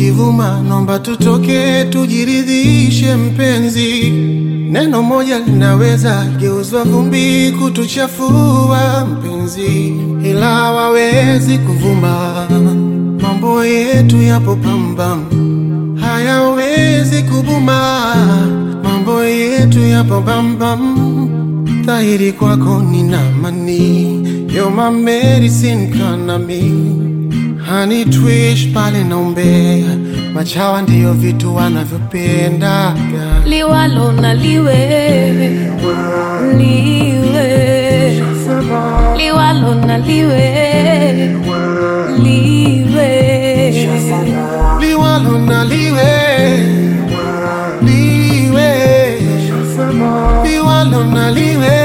ukivuma, nomba tutoke tujiridhishe mpenzi. Neno moja linaweza geuzwa vumbi kutuchafua mpenzi, ila hawawezi kuvuma. Mambo yetu yapo pambam, hayawezi kubuma. Mambo yetu yapo bambam, dhahiri kwako nina amani. You're my medicine kanami Honey twish pale naombea, machawa ndiyo vitu wanavyopendaga. liwalo na liwe liwe liwalo na liwe liwe liwalo na liwe liwe liwalo na liwe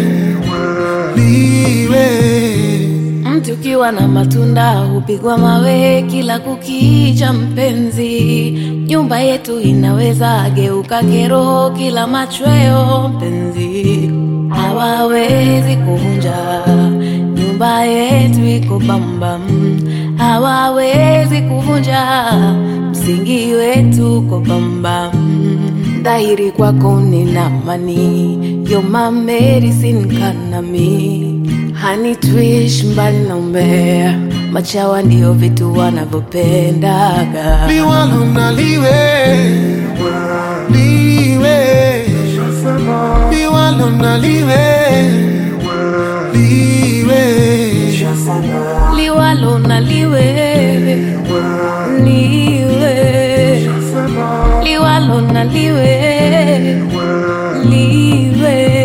liwe Mti ukiwa na matunda hupigwa mawe kila kukicha, mpenzi. Nyumba yetu inaweza geuka kero kila machweo, mpenzi. Hawawezi kuvunja nyumba yetu iko bambam, hawawezi kuvunja msingi wetu uko bambam. Dhahiri kwako nina amani, you're my medicine kanami Honey twish mbali na umbea, machawa ndio vitu wanavyopendaga. liwalo na liwe liwe liwalo na liwe liwe Liwalo na liwe liwe, liwalo na liwe liwe